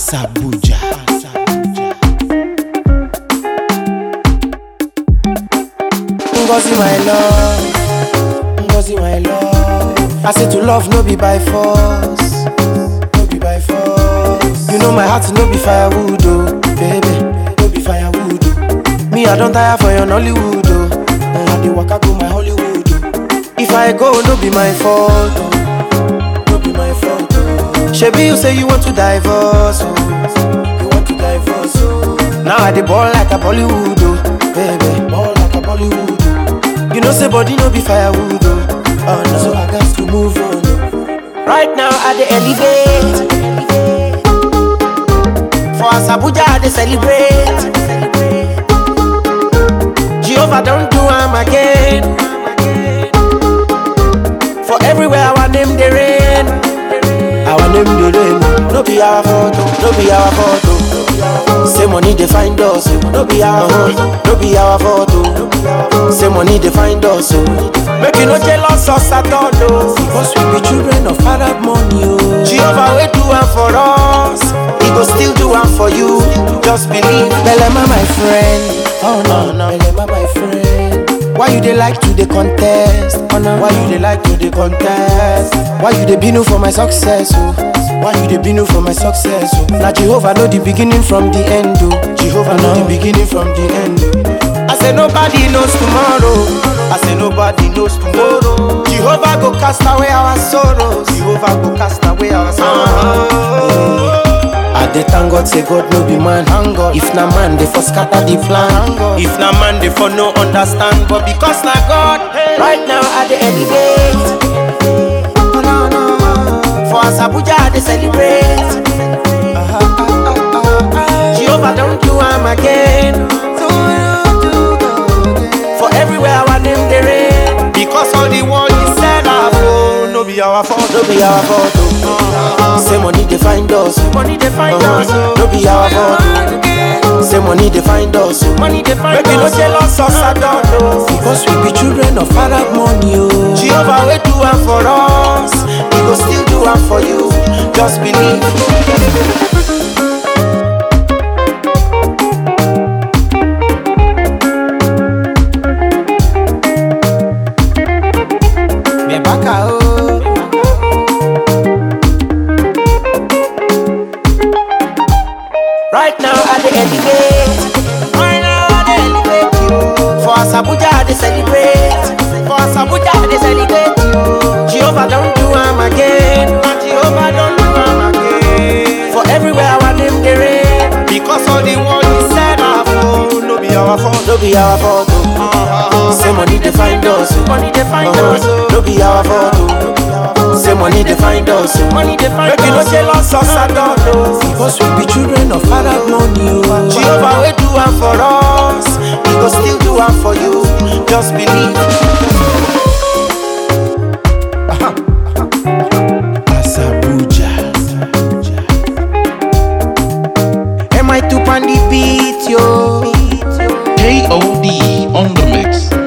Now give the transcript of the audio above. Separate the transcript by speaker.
Speaker 1: Asabuja.
Speaker 2: Ngozi my love, Ngozi my love. I say to love no be by force, no be by force. You know my heart no be firewood oh, baby, no be firewood oh. Me I don tire for your Nollywood oh, and I dey waka go my Hollywood oh. If I go no be my fault oh, no be my fault oh. Shebi you say you want to divorce oh, you want to divorce oh. Now I dey ball like a Bollywood oh, baby, ball like a Bollywood oh. You know say body no be firewood oh, oh no. So I got to move on. oh. Right now I dey elevate. For Asabuja I dey celebrate. Jehovah don do am again. For everywhere our name dey reign. Our name dey reign. No be our fault, oh, no be our fault. oh. Say money dey find us, oh, no be our fault, no be our fault. oh. Say money dey find us, oh. Make you no jealous us at all, oh. Because we be children of Arab money, oh. Jehovah will do am for us, He go still do am for you. Just believe. Belema my friend, oh no no. Belema my friend. Why you dey like to dey contest? Oh, no. Why you dey like to dey contest? Why you dey binu for my success? Oh? Why you dey binu for my success? Oh? Na Jehovah know the beginning from the end. Oh. Jehovah know the beginning from the end. Oh. I say nobody knows tomorrow. I say nobody knows tomorrow. Jehovah go cast away our sorrows. Jehovah go cast away our sorrows. I dey thank God say God no be man. If na man, they for scatter the plan. If na man, they for no understand. But because na God, right now I dey elevate. For Asabuja I dey celebrate. Jehovah don do am again. For everywhere our name dey reign. Because all the world is set up. Oh, no be our fault, no be our fault. Oh. Say money dey find us, oh. money dey find us. Oh. No be our fault. Oh. Say money dey find us, oh. money dey find us. Make you no jealous us at all. Oh. Because we be children of Arab money. Oh. Jehovah will do am for us, He go still do am for you. Just believe. Mebaka oh. Right now I dey elevate. Right now I dey elevate you. For Asabuja I dey celebrate. For Asabuja I dey celebrate you. Jehovah don do am again. Na Jehovah don do am again. For everywhere our name dey reign. Because all the world is set up. Oh, no be our fault. No be our fault. Oh. Say money dey find us. oh. Money dey find us. oh. No be our fault. Oh. Say money dey find us. oh. Money dey find us. Make you no jealous us at all. Oh. Because we be children of Arab money. Oh. Jehovah will do am for us. He go still do am for you. Just believe.
Speaker 1: Asabuja.
Speaker 2: Am I too on the beat, yo?
Speaker 3: KOD on the mix.